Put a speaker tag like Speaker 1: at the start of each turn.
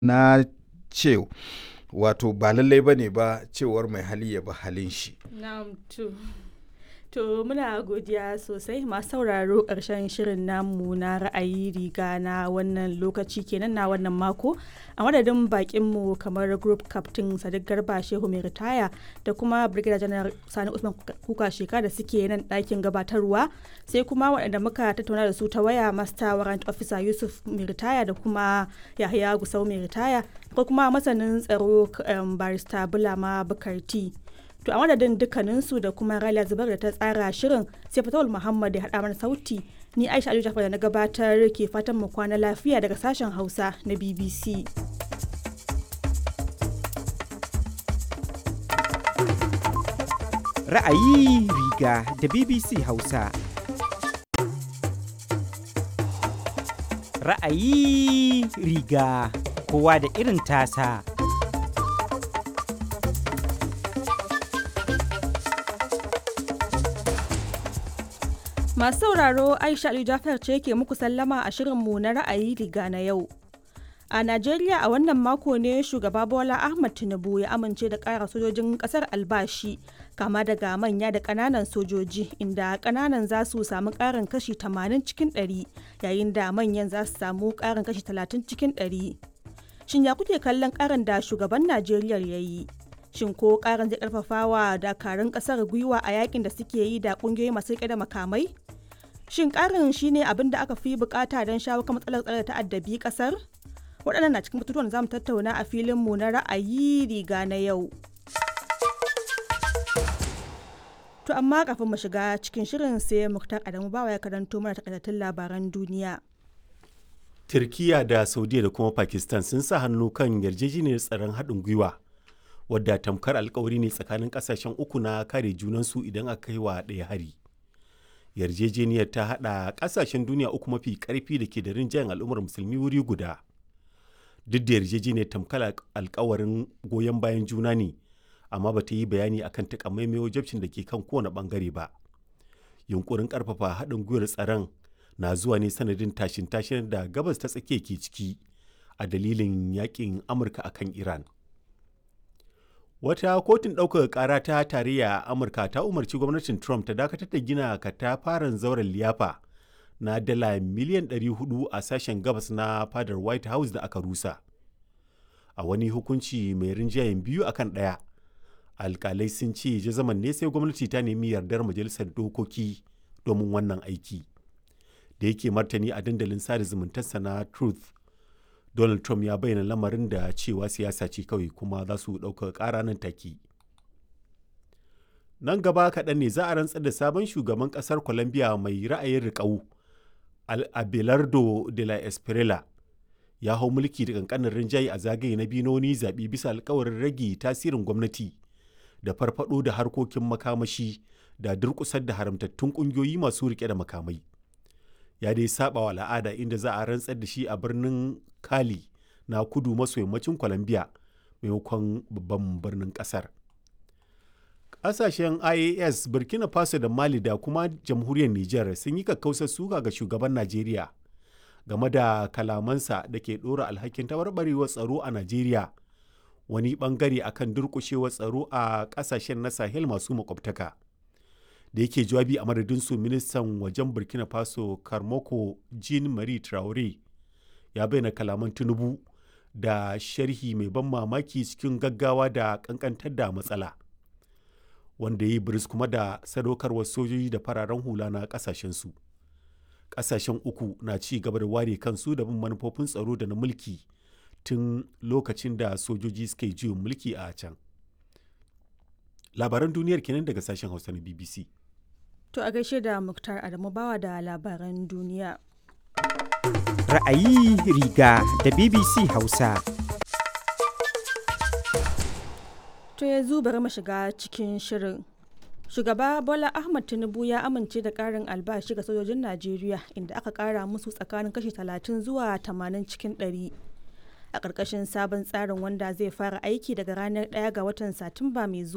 Speaker 1: na ce wato ba lallai ba ne ba cewar mai hali ya bi halin shi
Speaker 2: Na'am to. To muna godiya sosai masu sauraro ƙarshen shirin namu na ra'ayi riga na wannan lokaci kenan na wannan mako a madadin bakinmu kamar group captain sadiq garba shehu mai ritaya da kuma brigadier general sani usman kuka sheka da suke nan ɗakin gabatarwa sai kuma waɗanda muka tattauna da su ta waya master warrant officer yusuf mai ritaya da kuma yahaya gusau mai ritaya ko kuma masanin tsaro barista bulama bukarti To a madadin dukkaninsu da kuma Raliya Zubar da ta tsara shirin sai Fatawul Muhammad ya haɗa mana sauti ni Aisha Aliyu Jafar da na gabatar ke fatan mu kwana lafiya daga sashen Hausa na BBC.
Speaker 3: Ra'ayi riga da BBC Hausa. Ra'ayi riga kowa da irin tasa.
Speaker 2: Masu sauraro Aisha Aliyu Jafar ce ke muku sallama a shirinmu na ra'ayi riga na yau. A Najeriya a wannan mako ne shugaba Bola Ahmad Tinubu ya amince da ƙara sojojin ƙasar albashi kama daga manya da ƙananan sojoji inda ƙananan za su samu ƙarin kashi 80 cikin 100 yayin da manyan za su samu ƙarin kashi 30 cikin 100. Shin ya kuke kallon ƙarin da shugaban Najeriya ya yi? Shin ko ƙarin zai ƙarfafa wa dakarun ƙasar gwiwa a yakin da suke yi da ƙungiyoyi masu riƙe da makamai? Shin ƙarin shine abin da aka fi bukata don shawo kan matsalar tsare ta'addabi ƙasar? waɗannan na cikin batutuwan da zamu tattauna a filinmu na ra'ayi riga na yau. To amma kafin mu shiga cikin shirin sai Muktar Adamu bawa ya karanto mana takaitattun labaran duniya.
Speaker 4: Turkiya da Saudiya da kuma Pakistan sun sa hannu kan yarjejeniyar tsaron haɗin gwiwa wadda tamkar alkawari ne tsakanin ƙasashen uku na kare junansu idan aka kai wa ɗaya hari. Yarjejeniyar ta haɗa ƙasashen duniya uku mafi ƙarfi da ke da rinjayen al'ummar musulmi wuri guda. duk da yarjejeniyar tamkar alkawarin goyon bayan juna ne amma ba ta yi bayani akan takamaimai wajabcin da ke kan kowane bangare ba yunkurin karfafa haɗin gwiwar tsaron na zuwa ne sanadin tashin tashin da gabas ta tsakiya ke ciki a dalilin yakin amurka akan iran wata kotun ɗaukaka ƙara ta tarayya a amurka ta umarci gwamnatin trump ta dakatar da gina katafaren zauren liyafa na dala miliyan 400 a sashen gabas na fadar white house da aka rusa a wani hukunci mai rinjayen biyu akan ɗaya alkalai sun ce jazaman ne sai gwamnati ta nemi yardar majalisar dokoki domin wannan aiki da yake martani a dandalin sada zumuntarsa na truth donald trump ya bayyana lamarin da cewa siyasa ce kawai kuma za su ɗauka ƙara nan take nan gaba kaɗan ne za a rantsar da sabon shugaban ƙasar colombia mai ra'ayin riƙau abelardo de la espriella ya hau mulki da kankanin rinjaye a zagaye na biyu na wani zaɓe bisa alkawarin rage tasirin gwamnati da farfado da harkokin makamashi da durƙusar da haramtattun ƙungiyoyi masu riƙe da makamai ya dai saba wa al'ada inda za a rantsar da shi a birnin kali na kudu maso yammacin colombia maimakon babban birnin ƙasar Ƙasashen IAS, Burkina Faso da Mali da kuma jamhuriyar Nijar sun yi kakkausar suka ga shugaban Najeriya game da kalamansa da ke ɗora alhakin tabarbarewar tsaro a Najeriya wani ɓangare akan durƙushewar tsaro a ƙasashen na Sahel masu makwabtaka. Da yake jawabi a madadin su ministan wajen Burkina Faso Karmoko Jean Marie Traore ya bayyana kalaman Tinubu da sharhi mai ban mamaki cikin gaggawa da ƙanƙantar da matsala. wanda ya yi biris kuma da sadaukarwar sojoji da fararen hula na kasashensu kasashen uku na ci gaba da ware kansu da bin manufofin tsaro da na mulki tun lokacin da sojoji suka yi juyin mulki a can labaran duniyar kenan daga sashen hausa na bbc
Speaker 2: To a gaishe da Muktar Adamu bawa da labaran duniya.
Speaker 3: Ra'ayi riga da BBC Hausa.
Speaker 2: To yanzu bari mu shiga cikin shirin. Shugaba Bola Ahmad Tinubu ya amince da ƙarin albashi ga sojojin Najeriya inda aka ƙara musu tsakanin kashi 30 zuwa 80 cikin 100. A ƙarƙashin sabon tsarin wanda zai fara aiki daga ranar 1 ga watan Satumba mai zuwa.